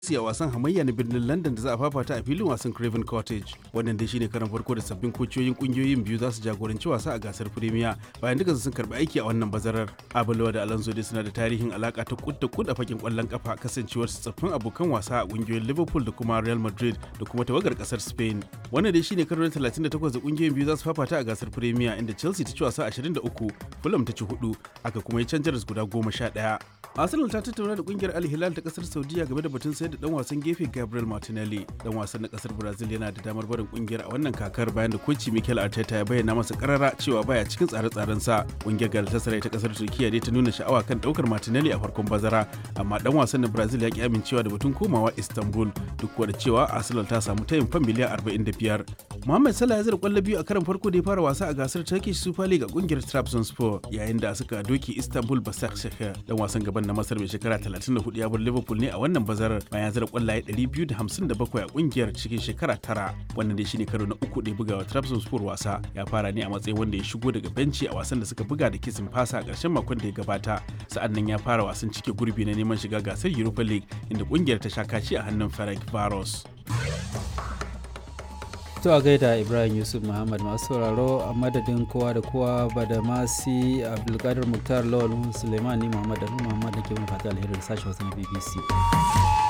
a wasan hamayya na birnin London da za a fafata a filin wasan Craven Cottage. Wannan dai shine karan farko da sabbin kociyoyin kungiyoyin biyu za su jagoranci wasa a gasar Premier bayan duka sun karbi aiki a wannan bazarar. Abulawa da Alonso dai suna da tarihin alaka ta kud da kud a fakin kwallon kafa kasancewar su tsaffin abokan wasa a kungiyoyin Liverpool da kuma Real Madrid da kuma tawagar kasar Spain. Wannan dai shine karo na 38 da kungiyoyin biyu za su fafata a gasar Premier inda Chelsea ta ci wasa 23, Fulham ta ci 4, aka kuma yi canjaras guda 11. Arsenal ta tattauna da kungiyar Al Hilal ta kasar Saudiya game da batun sayar da dan wasan gefe Gabriel Martinelli. Dan wasan na kasar Brazil yana da damar barin kungiyar a wannan kakar bayan da koci Mikel Arteta ya bayyana masa karara cewa baya cikin tsare-tsaren sa. Kungiyar Galatasaray ta kasar Turkiya dai ta nuna sha'awa kan daukar Martinelli a farkon bazara, amma dan wasan na Brazil ya ki amincewa da batun komawa Istanbul duk da cewa Arsenal ta samu tayin fan miliyan 45. Mohamed Salah ya zira kwallo biyu a karan farko da ya fara wasa a gasar Turkish Super League a kungiyar Trabzonspor yayin da suka doki Istanbul Basaksehir. Dan wasan gaban na Masar mai shekara 34 ya bar Liverpool ne a wannan bazarar bayan zira kwallaye 257 a kungiyar cikin shekara tara. Wannan dai shine karo na uku da ya buga wa Trabzonspor wasa. Ya fara ne a matsayin wanda ya shigo daga benci a wasan da suka buga da kisin fasa a ƙarshen makon da ya gabata. Sa'an nan ya fara wasan cike gurbi na neman shiga gasar Europa League inda kungiyar ta sha kaci a hannun Ferenc Varos. To a gaida Ibrahim Yusuf Muhammad masu sauraro a madadin kowa da kowa ba da masi Abdulkadir Muktar Lawal Suleiman ni Muhammad da Muhammad da ke mun fata alheri da sashen wasu na BBC.